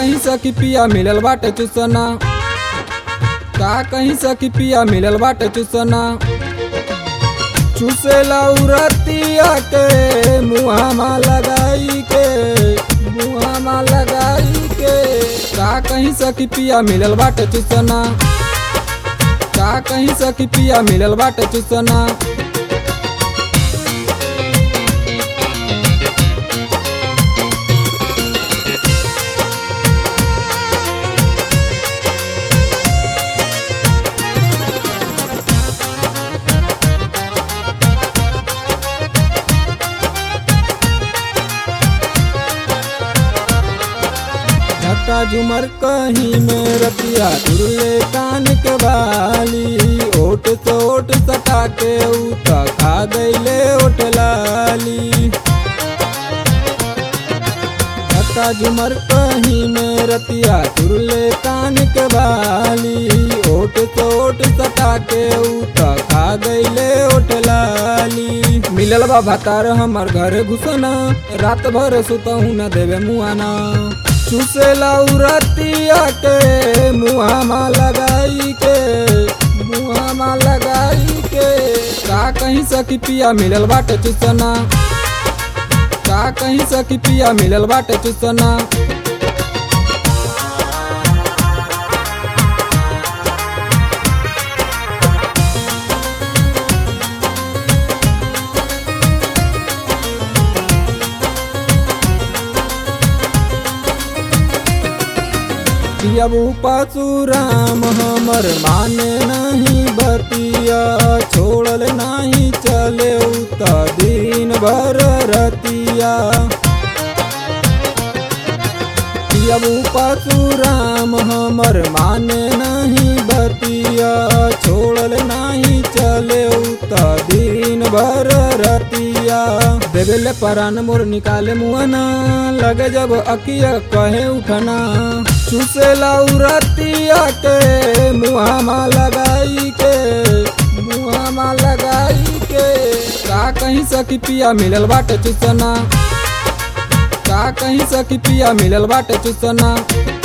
कहीं सखी पिया मिलल बाटे चुसना का कहीं सखी पिया मिलल बाटे चुसना चुसेला उरतिया के मुहामा लगाई के मुहामा लगाई के का कहीं सखी पिया मिलल बाटे चुसना का कहीं सखी पिया मिलल बाटे चुसना झटका झुमर कहीं में रतिया तुरले कान के बाली ओट से ओट सटा के उता खा गईले ओट लाली झटका झुमर कहीं में रतिया तुरले कान के बाली ओट से ओट सटा के उता खा गईले ओट लाली मिलल बा भतार हमर घर घुसना रात भर सुतहू न देवे मुआना चुसेला उरतिया के मुहामा लगाई के मुहामा लगाई के का कहीं सखी पिया मिलल बाटे चुसना का कहीं सखी पिया मिलल बाटे चुसना पियबू पशुराम हमर माने नहीं बतिया छोड़ल नहीं चले उता दिन भर रतिया पियबू पशुराम हमर माने नहीं बतिया छोड़ल नहीं चले उता दिन भर रतिया देवेले परान मोर निकाले मुआना लगे जब अकिया कहे उठना चुसेला उरतिया के मुहामा लगाई के मुहामा लगाई के का कहीं सखी पिया मिलल बाटे चुसना का कहीं सखी पिया मिलल बाटे चुसना